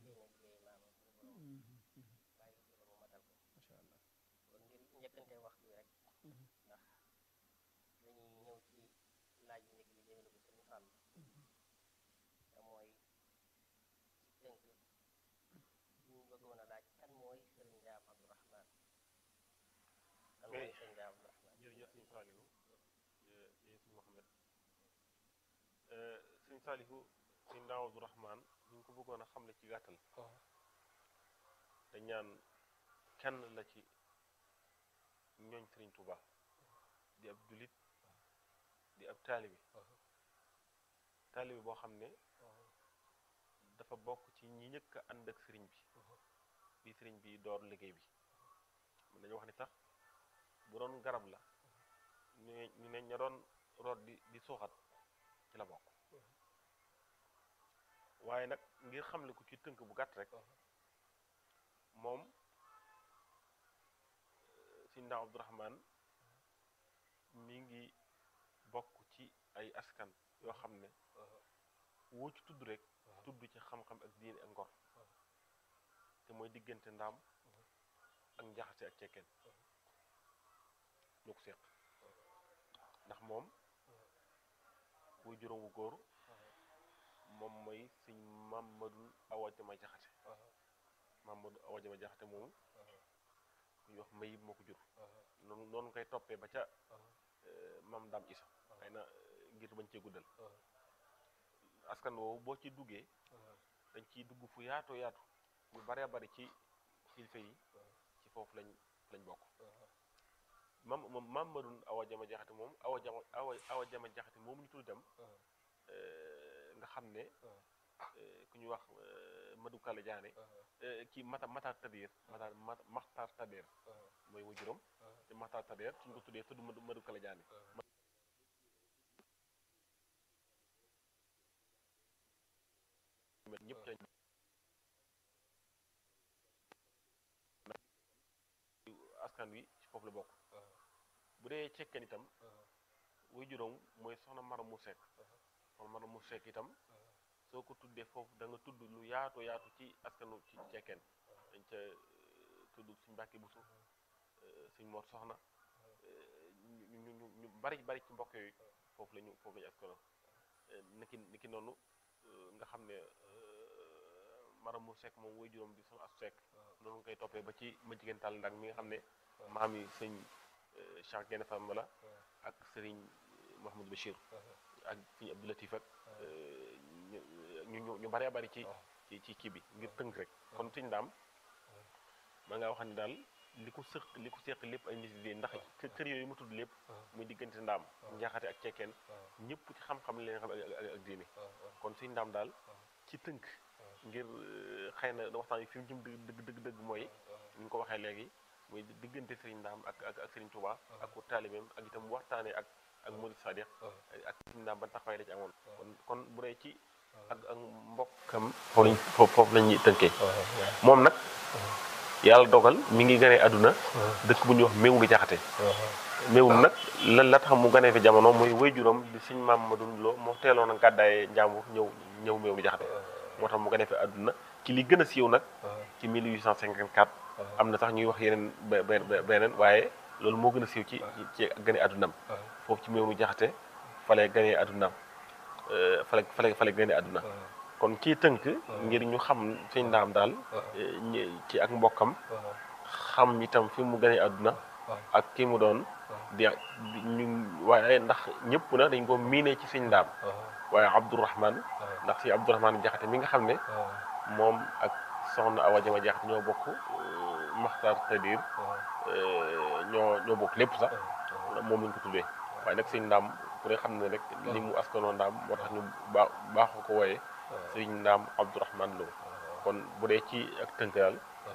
yéene liggéey maamam suñu borom bàyyi ko fi ba mu matal ko macha allah kon ngir njëkkante waxtu wi rek ndax dañuy ñëw ci laaj yu njëkk bi jëmale ko suñu fàll te mooy ci tënk ñu bëggoon a laaj kan mooy sëriñ Ndaam Abdourahman kan mooy sëriñ Ndaam Abdourahman jërëjëf sëñ Saalihu jërëjëf sëñ Mohamed sëñ Saalihu sëñ Ndaam Abdourahman ñu ngi ko bëggoon a xamle ci gàttal te ñaan kenn la ci ñooñ sëriñ Tuuba di ab julit di ab taalibi taalibi boo xam ne dafa bokk ci ñi njëkk a ànd ak sëriñ bi bi sëriñ bi door liggéey bi mën nañu wax ni sax bu doon garab la ñu ne ñu ne ña doon root di di suuxat ci la bokk waaye nag ngir xamle ko ci tënk bu gàtt rek moom si Ndaam Abdourahman mi ngi bokk ci ay askan yoo xam ne woo ci tudd rek tudd ci xam-xam ak diine ak ngor te mooy diggante ndaam ak njaxase ak cekkeen ñoo ko seq ndax moom wuy juróom wu góor moom mooy sëñ Mamadou Awa Jama Jaxate Mamadou Awa Jama Jaxate moomu ku ñuy wax mayib moo ko jur noonu noonu koy toppee ba ca mam Dam Isa xëy na ngir bañ cee guddal askan woowu boo ci duggee dañ ciy dugg fu yaatoo yaatu ñu baree bari ci kilifa yi ci foofu lañ lañ bokk mam moom Mamadou Awa Jama Jaxate moom Awa Jama Awa Awa Jama Jaxate moom ñu tudd dem nga xam ne ku ñuy wax Madou Kala Diané kii mata Matar Tadeer Matar Maxtar Tadeer mooy wu juróom te Maxtar Tadeer suñ ko tuddee tudd Madou Madou Kala Diané ñëpp lañ askan wi ci foofu la bokk bu dee cekkeen itam wuy juróom mooy soxna Mara mu Sekk soxna Mara mu Sekk itam soo ko tuddee foofu da nga tudd lu yaatu yaatu ci askanu ci cekkeen dañ ca tudd suñ Mbàkke Buso suñ Mor Soxna ñu ñu ñu bari bari ci mbokk yooyu foofu la ñu foofu la ñu askano niki niki noonu nga xam ne Mara mu Sekk moom wuy juróom di soxna Asu Sekk noonu nga koy toppee ba ci ma jigéen tàll ndag mi nga xam ne maam yi sëñ Cheikh Gaïndé Fatma la ak sëriñ Mouhamadou Bachir ak sëñ Abdou Latif ak ñu ñu ñu baree bari ci ci ci kii bi ngir tënk rek kon sëñ Ndaam ma nga wax ni daal li ko sëq li ko seq lépp ay nit yi ndax kër yooyu mu tudd lépp muy diggante ndaam njaxate ak cekkeen ñëpp ci xam-xam leen xam ak diine kon sëñ Ndaam daal ci tënk ngir xëy na waxtaan yi fi mu jëm dëgg dëgg dëgg mooy ni ñu ko waxee léegi muy diggante Serigne Ndaam ak ak ak Serigne Touba ak ku taalibeem ak itam waxtaanee ak ak Murid Sadiq ak Serigne Ndaam ba taxawaay la ci amoon kon kon bu dee ci ak ak mbokkam foofu lañ foofu la ñuy tënkee moom nag yàlla dogal mi ngi ganee àdduna dëkk bu ñuy wax méew ngi jaxate méewum nag la la tax mu ganee fi jamono mooy waajuram di Serigne Mamadou Lo moo teeloon a gàddaaye njàmbur ñëw ñëw méew ngi jaxate moo tax mu ganee fi àdduna ci li gën a siiw nag ci 1854 am na sax ñuy wax yeneen beneen waaye loolu moo gën a siiw ci ci gane àddunaam foofu ci meewnu jaxate fale ganee àddunaam fale fale fale gane àdduna kon ci tënk ngir ñu xam sëñ ndaam daal ci ak mbokkam xam itam fi mu ganee àdduna ak ki mu doon di ñu waaye ndax ñëpp na dañ ko miinee ci sëñ ndaam waaye Abdourahman ndax si Abdourahman jaxate mi nga xam ne moom ak soxna Awa Jama jaxate ñoo bokk Maxtar Tadir ñoo ñoo bokk lépp sax moom lañ ko tuddee waaye nag sëñ ndaam ku ne xam ne rek li mu askanoo ndaam moo tax ñu baax baaxu ko wooyee sëñ ndaam Abdourahman Lo kon bu dee ci ak tënk daal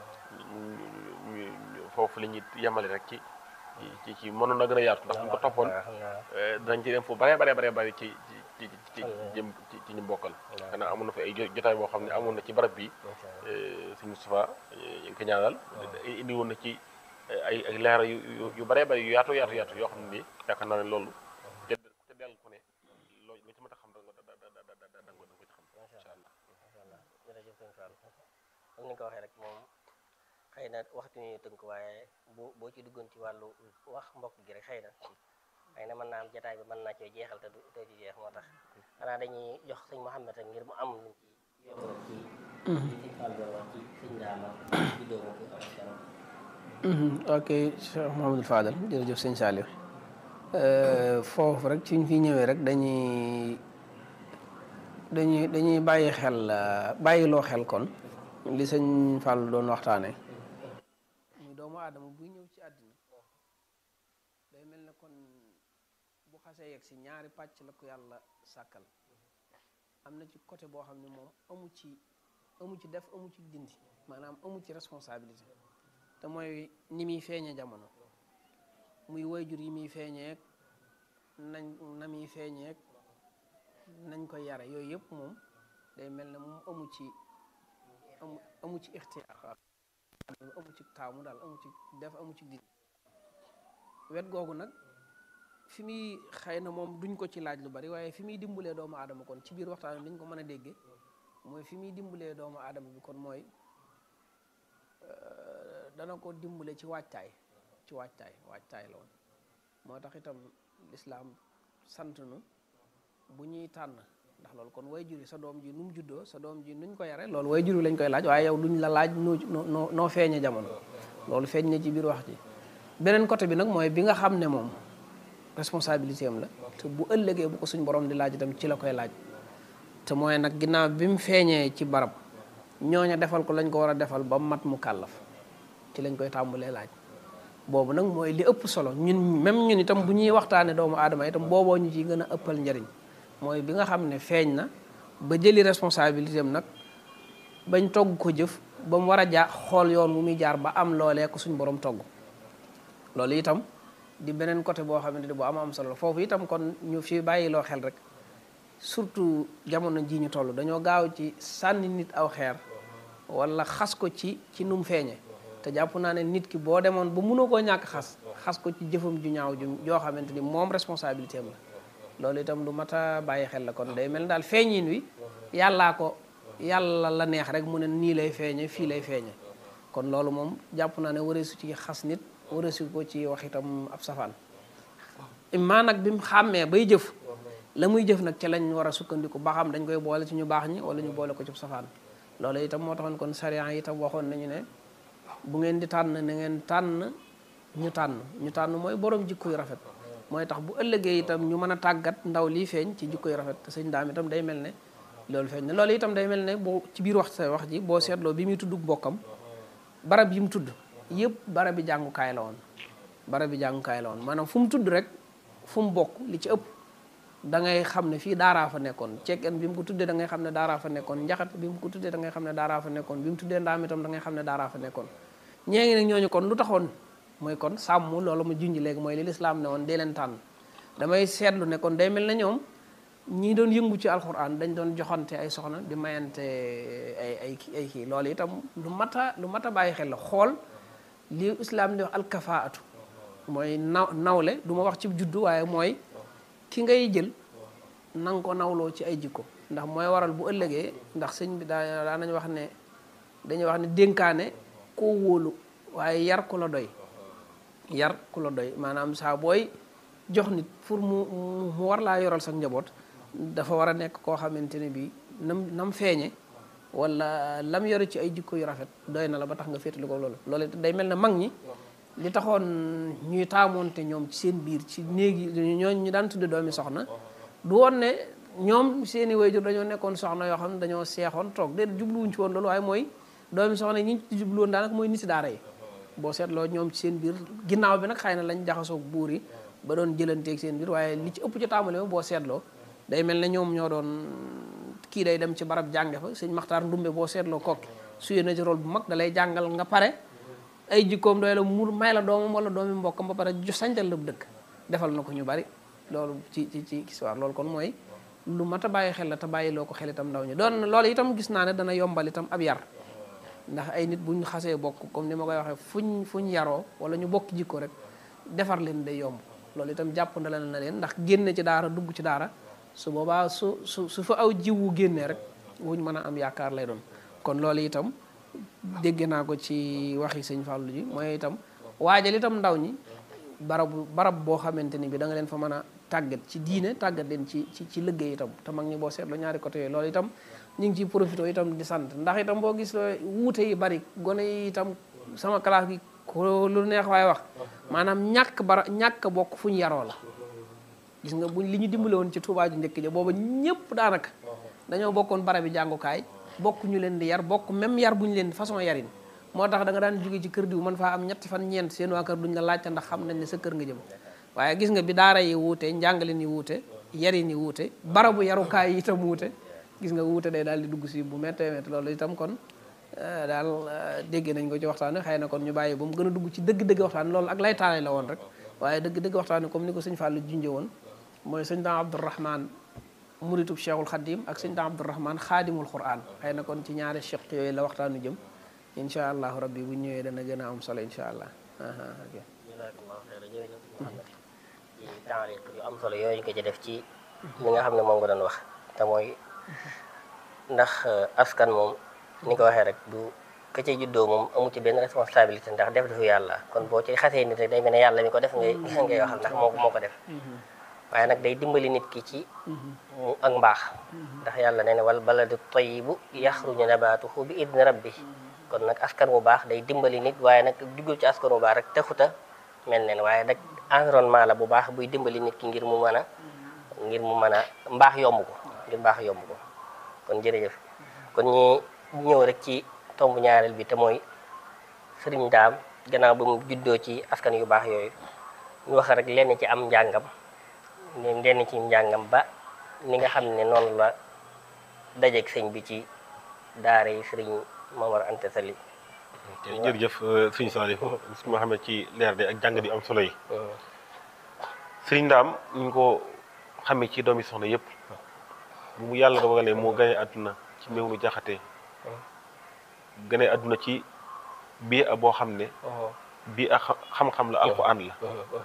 foofu la ñuy yemale rek ci ci ci mënoon na gën a yaatu ndax bu ñu ko toppoon danañ ci dem fu bare bare bare bari ci ci ci jëm ci ci ñu bokkal xanaa amoon na fi ay jotaay boo xam ne amoon na ci barab bi sëñ Moustapha ñu ngi ko ñaanal indi woon na ci ay ay leera yu yu bare bari yu yaatu yaatu yaatu yoo xam ne nii yaakaar naa ne loolu te te dellu ku ne loo lu ci mën a xam da nga da da da da da nga ko ci xam incha allah jërëjëf sëñ Fall comme ni nga ko waxee rek moom xëy na waxtu ñu tënk waaye boo boo ci duggoon ci wàllu wax mbokk gi rek xëy na xëy na mën naa am jataay bi mën naa cee jeexal te du doo ci jeex moo tax xanaa dañuy jox sëñ Mouhamed rek ngir mu am luñ ci yokk rek ci li sëñ Fall doon wax ci sëñ Ndaama juddoo ma fi ak kanam ok Cheikh Mouhamadou Fadal jërëjëf sëñ Saliou foofu rek suñ fi ñëwee rek dañuy dañuy dañuy bàyyi xel bàyyiloo xel kon li sëñ Fall doon waxtaane muy doomu aadama buy ñëw ci àddina day mel ne kon bu xasee yegg si ñaari pàcc la ko yàlla sàkkal am na ci côté boo xam ne moom amu ci amu ci def amu ci dindi maanaam amu ci responsabilité te mooy ni muy feeñee jamono muy wayjur yi muy feeñeek nañ na muy feeñeek nañ koy yare yooyu yëpp moom day mel ne moom amu ci amu amu ci ixtiyaar amu ci taamu daal amu ci def amu ci dindi wet googu nag fi muy xëy na moom duñ ko ci laaj lu bari waaye fi muy dimbalee doomu aadama kon ci biir waxtaan bi ñu ko mën a déggee mooy fi muy dimbalee doomu aadama bi kon mooy dana ko dimbale ci waajtaay ci waajtaay waajtaay la woon moo tax itam lislaam sant nu bu ñuy tànn ndax loolu kon way juri sa doom ji nu mu juddoo sa doom ji nuñ ko yare loolu way juri lañ koy laaj waaye yow duñ la laaj noo noo noo feeñe jamono loolu feeñ na ci biir wax ji beneen côté bi nag mooy bi nga xam ne moom responsabilité am la te bu ëllëgee bu ko suñ borom di laaj itam ci la koy laaj te mooy nag ginnaaw bi mu feeñee ci barab ñooña defal ko lañ ko war a defal ba mat mu kàllaf ci lañ koy tàmbalee laaj boobu nag mooy li ëpp solo ñun même ñun itam bu ñuy waxtaanee doomu aadama itam booboo ñu ciy gën a ëppal njariñ mooy bi nga xam ne feeñ na ba jëli responsabilité am nag bañ togg ko jëf ba mu war a jaar xool yoon wu muy jaar ba am loolee ko suñ borom togg loolu itam di beneen côté boo xamante ni bu am am solo foofu itam kon ñu fi bàyyiloo xel rek surtout jamono ji ñu toll dañoo gaaw ci sànni nit aw xeer wala xas ko ci ci nu mu feeñee te jàpp naa ne nit ki boo demoon ba mënoo koo ñàkk xas xas ko ci jëfam ju ñaaw ju joo xamante ni moom responsabilité am la loolu itam lu mat a bàyyi xel la kon day mel ni daal feeñin wi yàllaa ko yàlla la neex rek mu ne nii lay feeñe fii lay feeñe kon loolu moom jàpp naa ne wareesu ci xas nit wareesu ko ci wax itam ab safaan maa nag bi mu xàmmee bay jëf la muy jëf nag ci lañ war a sukkandiku ba xam dañ koy boole ci ñu baax ñi wala ñu boole ko ci safaan loolu itam moo taxoon kon sariya itam waxoon nañu ne bu ngeen di tànn na ngeen tànn ñu tànn ñu tànn mooy borom jikko yu rafet mooy tax bu ëllëgee itam ñu mën a tàggat ndaw lii feeñ ci jikko yu rafet te sëñ daam itam day mel ne loolu feeñ ne loolu itam day mel ne boo ci biir wax sa wax ji boo seetloo bi muy tudd bokkam barab yi mu tudd yëpp barab bi jàngukaay la woon barab bi jàngukaay la woon maanaam fu mu tudd rek fu mu bokk li ci ëpp da ngay xam ne fii daaraa fa nekkoon cekkeen bi mu ko tuddee da ngay xam ne daaraa fa nekkoon njaxat bi mu ko tuddee da ngay xam ne daaraa fa nekkoon bi mu tuddee ndaam itam da ngay xam ne daaraa fa nekkoon ñee ngi nag ñooñu kon lu taxoon mooy kon sàmm loolu ma junj léegi mooy li lislaam ne woon dee leen tànn damay seetlu ne kon day mel na ñoom ñii doon yëngu ci alxuraan dañ doon joxante ay soxna di mayante ay ay ay kii loolu itam lu mat a lu mat a bàyyi xel la xool li islaam di wax alkafaatu mooy naw nawle du ma wax ci juddu waaye mooy ki ngay jël nanga ko nawloo ci ay jikko ndax mooy waral bu ëllëgee ndax sëñ bi daa daa nañ wax ne dañuy wax ne dénkaane koo wóolu waaye yar ku la doy yar ku la doy maanaam saa booy jox nit pour mu mu war laa yoral sa njaboot dafa war a nekk koo xamante ne bii nam nam feeñe wala lam yore ci ay jikko yu rafet doy na la ba tax nga féetali ko loolu loolu day mel ne mag ñi li taxoon ñuy taamoonte ñoom ci seen biir ci néegi ñooñ ñu daan tudde doomi soxna du woon ne ñoom seeni wayjur dañoo nekkoon soxna yoo xam ne dañoo seexoon toog déet jubluwuñ ci woon loolu waaye mooy doomi soxna ñi ci jubluwoon daanaka mooy niti daara yi boo seetloo ñoom ci seen biir ginnaaw bi nag xëy na lañ jaxasoog buur yi ba doon jëlanteeg seen biir waaye li ci ëpp ci tàmbali boo seetloo day mel ne ñoom ñoo doon kii day dem ci barab jànge fa sëñ maxtaar ndumbe boo seetloo kokki suyee na ci rôle bu mag da lay jàngal nga pare ay jikkoom doy la mu may la doomam wala doomi mbokkam ba pare ju sañtal la bu dëkk defal na ko ñu bari loolu ci ci ci histoire loolu kon mooy lu mat a bàyyi xel la te bàyyi loo ko xel itam ndaw ñi doon loolu itam gis naa ne dana yombal itam ab yar ndax ay nit buñ xasee bokk comme ni ma koy waxee fuñ fuñ yaroo wala ñu bokk jikko rek defar leen day yomb loolu itam jàpp ndalal na leen ndax génne ci daara dugg ci daara su boobaa su su su fa aw jiwu génnee rek wuñ mën a am yaakaar lay doon kon loolu itam dégg naa ko ci waxi sëñ Fallou ji mooy itam waajal itam ndaw ñi barabu barab boo xamante ni bi da nga leen fa mën a tàggat ci diine tàggat leen ci ci ci liggéey itam te mag ñi boo seetloo ñaari côté yooyu loolu itam ñu ngi ciy profité itam di sant ndax itam boo gis wuute yi bari gone yi itam sama classe gi ko lu neex waaye wax maanaam ñàkk bara ñàkk bokk fu ñu yaroo la gis nga buñ li ñu dimbale woon ci Tuubaa ju njëkk ja booba ñëpp daanaka dañoo bokkoon barabi jàngukaay bokk ñu leen di yar bokk même yar bu ñu leen façon yarin moo tax da nga daan jóge ci kër diw man faa am ñetti fan ñeent seen waa kër duñ la laajte ndax xam nañ ne sa kër nga jëm waaye gis nga bi daara yi wuute njàngale ni wuute yarin yi wuute barabu yarukaay yi itam wuute gis nga wuute day daal di dugg si bu méttee métti loolu itam kon daal dégg nañ ko ci waxtaan xëy na kon ñu bàyyi ba mu gën a dugg ci dëgg-dëgg waxtaan loolu ak lay taale la woon rek waaye dëgg-dëgg waxtaan comme ni ko sëñ Fallou junjee woon mooy sëñ Dame Abdourahman muritub Cheikhul Khadim ak sëñ Dame Abdourahman xaadimul Quran xëy na kon ci ñaari cheikh yooyu la waxtaanu jëm incha allahu rabbi bu ñëwee dana gën a am solo incha allah. jazakallahu xayran jërëjëf Muhammad ci taariq yu am solo yooyu nga ci def ci li nga xam ne moom nga doon wax te mooy ndax askan moom ni ko waxee rek du ka ca juddoo moom amu ci benn responsabilité ndax def defu yàlla kon boo ci xasee nit rek day mel ne yàlla mi ko def ngay ngay waxal ndax moo moo ko def waaye nag day dimbali nit ki ci mu ak mbaax ndax yàlla nee na wal baladu tayyibu yaxruju nabaatuhu bi idni rabbi kon nag askan wu baax day dimbali nit waaye nag duggul ci askan wu baax rek taxuta mel neen waaye nag environnement la bu baax buy dimbali nit ki ngir mu mën a ngir mu mën a mbaax yomb ko ngir mbaax yomb ko kon jërëjëf kon ñi ñëw rek ci tomb ñaareel bi te mooy sëriñ daam gannaaw ba mu juddoo ci askan yu baax yooyu ñu wax rek lenn ci am njàngam lenn ci njàngam ba ni nga xam ne noonu la dajeeg sëñ bi ci daara yi sëriñ Momar Anta Sali jërëjëf sëñ Salif bis ma xam ne ci leer de ak jàng di am solo yi sëriñ Ndaam ñu ko xamee ci doomi soxna yëpp bu mu yàlla dogalee moo gane àdduna ci Mewnu Jaxate gane àdduna ci bii a boo xam ne bii a xam-xam la alxuraan la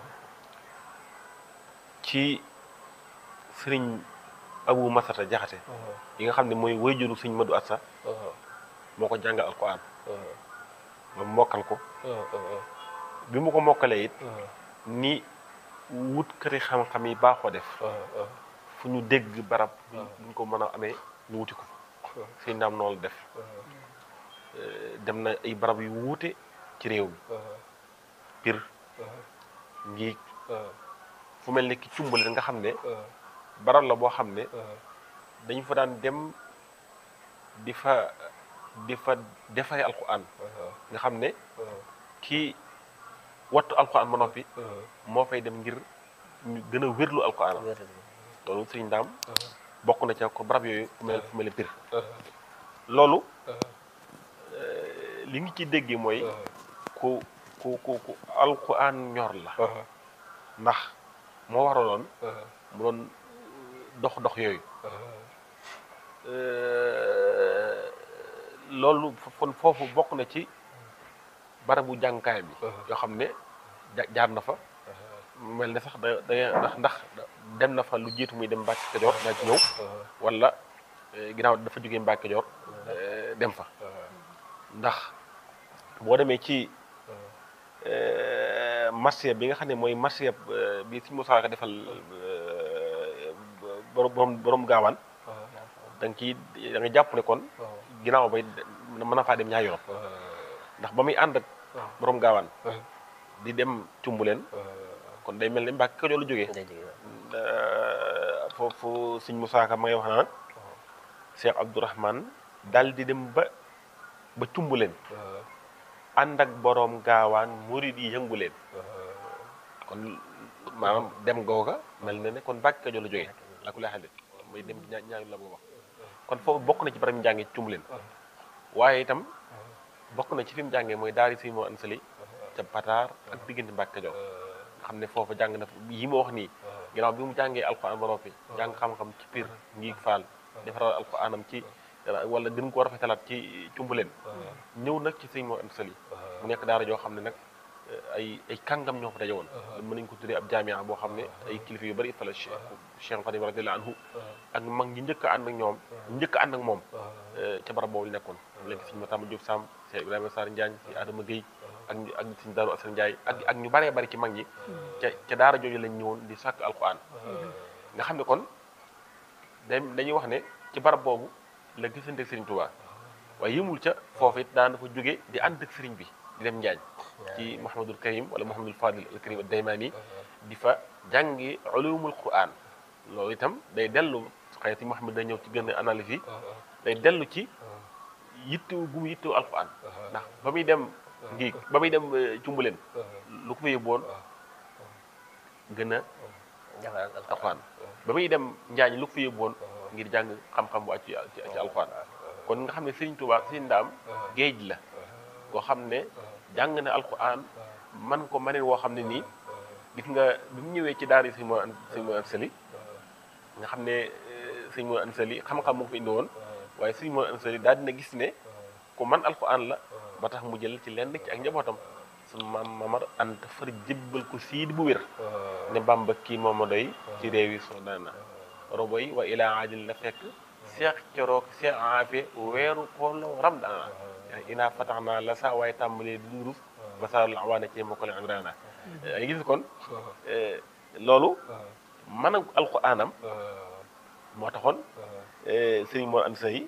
ci sëriñ Abu Masata Jaxate yi nga xam ne mooy wayjuru sëriñ Madu Assa moo ko jàngal alxuraan ba mokkal ko bi mu ko mokkalee it ni wut këri xam-xam yi baaxoo def fu ñu dégg barab buñ ko mën a amee ñu wuti ko fa sëñ ndaam noonu la def dem na ay barab yu wuute ci réew mi pir ngiig fu mel ne ki cumbali nga xam ne barab la boo xam ne dañu fa daan dem di fa di fa defare alquran nga xam ne kii wattu alquran ba noppi moo fay dem ngir ñu gën a wérlu alquran loolu sëriñ ndaam bokk na ca ko barab yooyu fu mel fu mel ne pir loolu li ngi ci déggee mooy ku ku ku ku alquran ñor la ndax moo waraloon mu doon dox dox yooyu loolu kon foofu bokk na ci barabu jàngukaay bi yoo xam ne jaar na fa mel ne sax da da ndax ndax dem na fa lu jiitu muy dem Mbàkke Kajoor daa ci ñëw wala ginnaaw dafa jógee Mbàkke Kajoor dem fa ndax boo demee ci marché bi nga xam ne mooy marché bi si Moussa Ka defal borom borom gaawaan da nga ciy da nga jàpp ne kon ginnaaw bay mën na faa dem ñaari yoon ndax ba muy ànd ak borom gaawaan di dem cumbuleen kon day mel ne Mbàkke Kajoor la jógee foofu sëñ Moussa Ka ma ngay wax naan Cheikh Abdourahman daal di dem ba ba cumbuleen ànd ak borom gaawaan murid yi yëngu leen kon maanaam dem googa mel na ne kon Mbàkke Kajoor la jógee la ku lay xale mooy dem ñaa ñaari la boo wax kon foofu bokk na ci barab njànge ci cumbuleen waaye itam bokk na ci fi mu jàngee mooy daari si moo ansali ca pataar ak diggante Mbàkke Kajoor nga xam ne foofu jàng na yi ma wax nii ginnaaw bi mu jàngee alxuraan ba noppi jàng xam-xam ci piir ngi faal defaral alxuraanam ci wala gën koo rafetalaat ci cumbuleen ñëw nag ci sëñ moo ansali mu nekk daara joo xam ne nag ay ay kàngam ñoo fa daje woon mën nañu ko tuddee ab jaamia boo xam ne ay kilifa yu bari fa la Cheikh Xadim radiyallahu anhu ak mag ñi njëkk a ànd ak ñoom njëkk a ànd ak moom ca barab boobu nekkoon léegi sëñ Matamba Diop Samb Cheikh Ibrahima Sarr Njaañ si Adama Guèye ak ñu ak sëñ Daaru Asan Njaay ak ak ñu baree bari ci mag ñi ca ca daara jooju lañ ñëwoon di sàkk alquran nga xam ne kon da dañuy wax ne ci barab boobu la gisante ak Sëriñ Tuubaa waaye yëmul ca foofu it daan dafa jóge di ànd ak sëriñ bi di dem Njaañ ci Mouhamadul Karim wala Mouhamadul Fadil al Karim ad-Daymaani di fa jàngi ulumul quran loolu itam day dellu xëy na Mouhamad day ñëw ci gën a analyse yi day dellu ci yittewu gu mu yittewu alquran ndax ba muy dem ngi ba muy dem cumbuleen lu ko fa yóbboon gën a jàngal alquran ba muy dem njaañ lu ko fa yóbboon ngir jàng xam-xam bu ci ci ci alquran kon nga xam ne Sëriñ Tuubaa Sëriñ Ndaam géej la koo xam ne jàng na alquran man ko maneen woo xam ne nii gis nga bi mu ñëwee ci daara yi Sëriñ Mor Sëriñ Mor Ansali nga xam ne Sëriñ Mor Ansali xam-xam moo ko fi indi woon waaye Sëriñ Mor Ansali daal dina gis ne ku man alquran la ba tax mu jël ci lenn ci ak njabootam sunu maam Mamar Anta far jébbal ko siid bu wér ne Bàmba kii mooma doy ci réew yi soo daana roboy wa ilaa ajil la fekk seex corook seex aafe weeru koolo ram daana inaa fatax naa la saa waaye tàmbalee di durus ba saa la waane ci ma ko leen imraana ay gis kon loolu mën a alquraanam moo taxoon sëriñ moo and say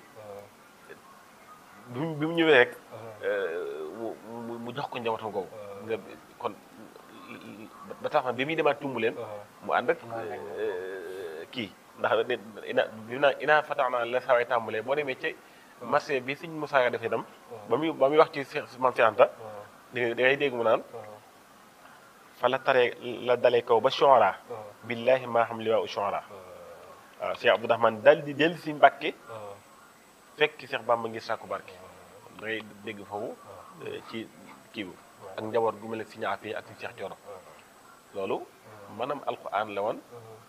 bi mu bi mu ñëwee rek mu mu jox ko njabootam googu nga kon ba tax na bi muy demaat tumbu leen mu ànd ak kii ndax ina bi naa inaa fatax naa la saa waay tàmbalee boo demee ci marché bi sëñ Moussa defee itam ba muy ba muy wax ci maam Cheikh Anta da ngay dégg mu naan fa la taree la dalee kaw ba Chora billahi maa xam li waa u Chora waaw Cheikh Abdourahmane dal di dellu si Mbàkke fekk Cheikh Bamba ngir sàkku barke da ngay dégg foofu ci kii bi ak njaboot gu mel ne si ñaafee ak si Cheikh Thioro loolu maanaam alquran la woon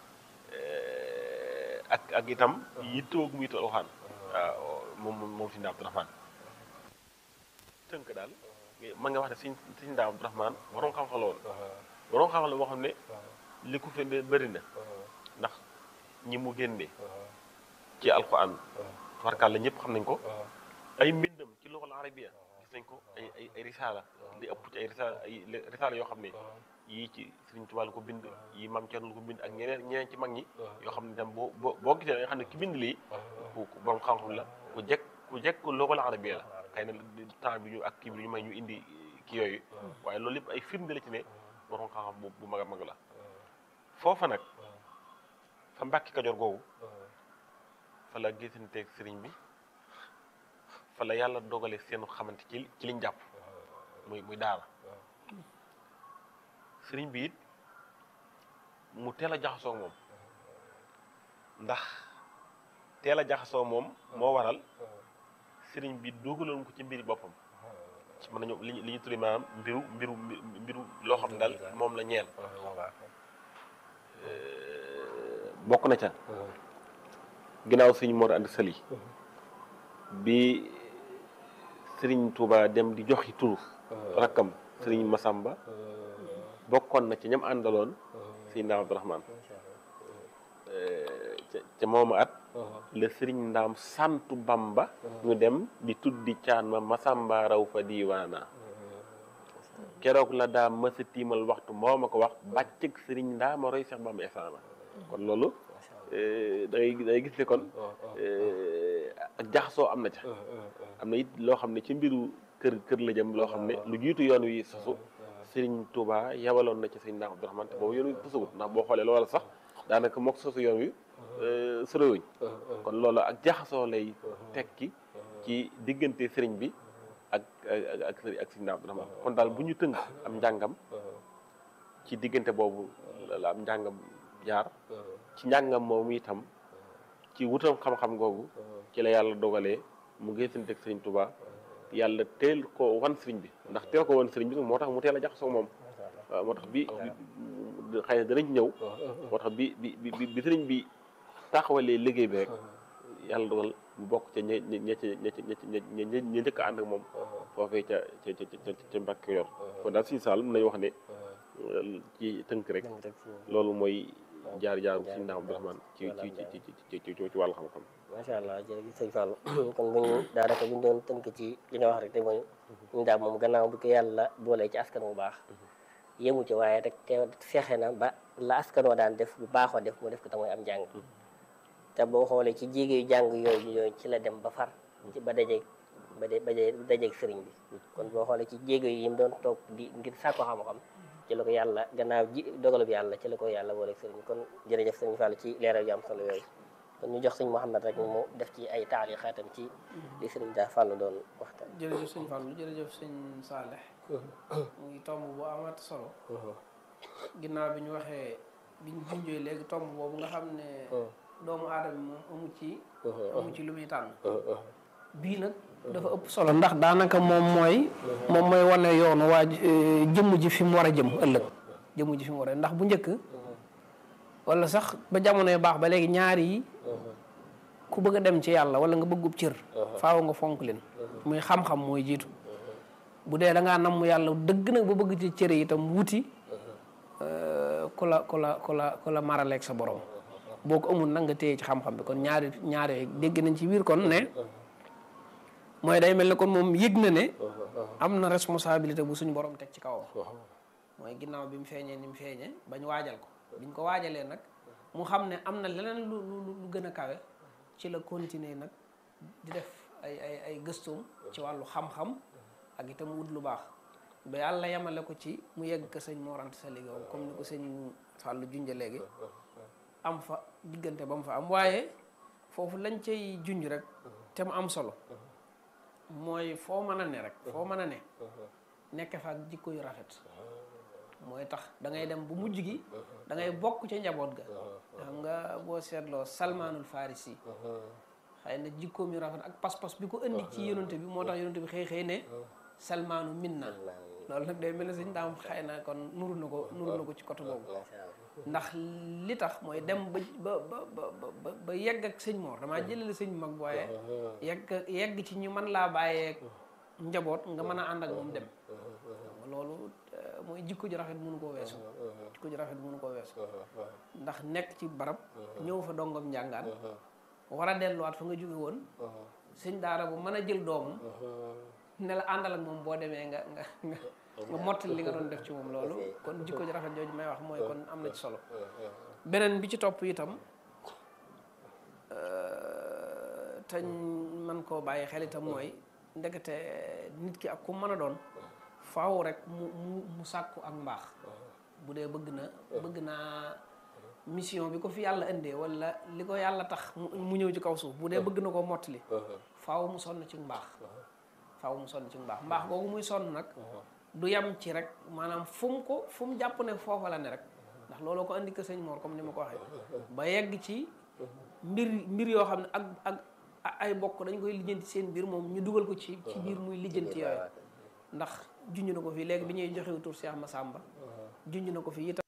ak ak itam yittoo gu mu yittoo alquran waaw moom moom si Ndaam Abdourahmane tënk daal ma nga wax ne siñ siñ Ndaam Abdourahmane waroon xam-xam la woon waroon xam-xam la boo xam ne li ko fi bëri na ndax ñi mu génne ci alquran tubarkal la ñëpp xam nañ ko ay mbindam ci loxol arabia gis nañ ko ay ay ay risaala li ëpp ci ay risaala ay risaala yoo xam ne yii ci Sëriñ Tuubaa la ko bind yii Maam Cerno la ko bind ak ñeneen ñeneen ci mag ñi yoo xam ne tam boo boo boo gisee nga xam ne ki bind lii ku borom xam-xam la ku jekk ku jekk loxol arabia la xëy na temps bi ñu ak kii bi ñu may ñu indi kii yooyu waaye loolu lépp ay firnde la ci ne borom xam-xam bu bu mag a mag la foofa nag fa Mbàkke Kajoor googu fa la gisanteeg sëriñ bi fa la yàlla dogale seenu xamante ci ci liñ jàpp muy muy daara sëriñ bi it mu teel a jaxasoo moom ndax teel a jaxasoo moom moo waral sëriñ bi dugaloon ko ci mbiri boppam mën nañu li li ñu tudde maanaam mbiru mbiru mbiru loo xam ne daal moom la ñeel bokk na ca ginnaaw sëriñ Mor Anta Sali bi sëriñ Touba dem di joxi turu rakkam sëriñ Masamba bokkoon na ci ñam àndaloon sëriñ Ndaam Abdourahmane ca mooma at la sëriñ Ndaam santu Bamba ñu dem di tuddi caan ma Masamba raw fa diiwaana keroog la daa mësa tiimal waxtu moo ma ko wax bàccëg sëriñ Ndaama roy Seex Bamba esaana kon loolu da ngay da ngay gis ne kon ak jaxasoo am na ca am na it loo xam ne ci mbiru kër kër la jëm loo xam ne lu jiitu yoon wi sosu Serigne Touba yabaloon na ci Serigne Ndaam Abdourahmane te boobu yoon wi sosuwut ndax boo xoolee loola sax daanaka mook sosu yoon wi sorewuñ kon loolu ak jaxasoo lay tekki ci diggante Serigne bi ak ak ak ak Serigne Ndaam Abdourahmane kon daal bu ñu tënk am njàngam ci diggante boobu la am njàngam jaar ci njàngam moom itam ci wutam xam-xam googu ci la yàlla dogalee mu gisante ak sëriñ Touba yàlla teel ko wan sëriñ bi ndax teel ko wan sëriñ bi moo tax mu teel a jaxasoo moom waaw moo tax bi xëy na danañ ñëw moo tax bi bi bi bi sëriñ bi taxawalee liggéey bi rek yàlla dogal mu bokk ca ña ña ña ña ña ña njëkk a ànd ak moom foofee ca ca ca ca Mbàkke yor kon daal suñu saal mën nañu wax ne ci tënk rek loolu mooy jaar jaarum si ndaam Abdourahmane ci ci ci ci ci ci wàllu xam-xam macha allah jërëjëf sëñ Fallou kon bu ñu daanaka bu ñu doon tënk ci li nga wax rek te mooy ñu daal moom gannaaw bi ko yàlla boolee ci askan bu baax yëmu ci waaye rek te fexe na ba la askan wa daan def bu baaxoo def mu def ko te mooy am jàng te boo xoolee ci jéege yu jàng yooyu yooyu ci la dem ba far ci ba dajeeg ba de ba dajeeg sëriñ bi kon boo xoolee ci jéege yi mu doon toog di ngir sàkko xam-xam ci la ko yàlla gannaaw ji dogalub yàlla ci la ko yàlla booleeg sëriñ bi kon jërëjëf sëriñ Fallou ci leeral yu am solo yooyu kon ñu jox sëñ Mouhamed rek mu def ci ay taali xaatam ci li sëriñ daa Fallou doon waxtaan jërëjëf sëñ Fallou jërëjëf sëñ Saaleh mu ngi tomb bu amat solo ginnaaw bi ñu waxee bi ñu junjee léegi tomb boobu nga xam ne doomu aadama moom amu ci amu ci lu muy tànn bii nag dafa ëpp solo ndax daanaka moom mooy moom mooy wane yoonu waa jëmm ji fi mu war a jëm ëllëg jëmm ji fi mu war a ndax bu njëkk wala sax ba jamonoy baax ba léegi ñaar yi ku bëgg a dem ci yàlla wala nga bëggub cër faaw nga fonk leen muy xam-xam mooy jiitu bu dee da ngaa namm yàlla dëgg nag ba bëgg ci cër yi itam wuti ku la ku la ku la ku la maraleeg sa borom boo ko amul nag nga téye ci xam-xam bi kon ñaari ñaari dégg nañ ci biir kon ne mooy day mel ne kon moom yëg na ne am na responsabilité bu suñu borom teg ci kawam mooy ginnaaw bi mu feeñee ni mu feeñee bañ waajal ko biñ ko waajalee nag mu xam ne am na leneen lu lu lu gën a kawe ci la continuer nag di def ay ay ay gëstoom ci wàllu xam-xam ak itam wut lu baax ba yàlla yemale ko ci mu yegg ko sëñ Mor Anta Sali Gaw comme ni ko sëñ Fallou junja léegi am fa diggante ba mu fa am waaye foofu lañ cay junj rek te mu am solo mooy foo mën a ne rek foo mën a ne nekk fa ak jikko yu rafet mooy tax da ngay dem bu mujj gi da ngay bokk ca njaboot ga xam nga boo seetloo salmaanul farisi xëy na jikkoom yu rafet ak pas-pas bi ko indi ci yonante bi moo tax yonante bi xëy xëy ne salmaanu minna loolu nag day mel ne sëñ daam xëy na kon nuru na ko nuru na ko ci côté boobu ndax li tax mooy dem ba ba ba ba ba yegg ak sëñ Mor damaa jëlale sëñ mag waaye yegg yegg ci ñu mën laa bàyyee njaboot nga mën a ànd ak moom dem loolu mooy jikko ju rafet mënu koo weesu jikko ju rafet mënu koo weesu ndax nekk ci barab ñëw fa dongam njàngaan war a delluwaat fa nga jóge woon sëñ daara bu mën a jël doomam ne la àndal ak moom boo demee nga nga nga nga mottali li nga doon def ci moom loolu kon jikko ju rafet jooju may wax mooy kon am na ci solo beneen bi ci topp itam te man koo bàyyi xel itam mooy ndekete nit ki ak ku mën a doon faaw rek mu mu mu sàkku ak mbaax bu dee bëgg na bëgg naa mission bi ko fi yàlla indee wala li ko yàlla tax mu ñëw ci kaw suuf bu dee bëgg na koo mottali faaw mu sonn ci mbaax faaw mu sonn ci mbaax mbaax googu muy sonn nag du yam ci rek maanaam fu mu ko fu mu jàpp ne foofa la ne rek ndax looloo ko indi ko sëñ Mor comme ni ma ko waxee ba yegg ci mbir mbir yoo xam ne ak ak ay bokk dañ koy lijjanti seen biir moom ñu dugal ko ci ci biir muy lijjanti yooyu ndax junj na ko fii léegi bi ñuy joxewu tur Cheikh Massamba junj na ko fii itam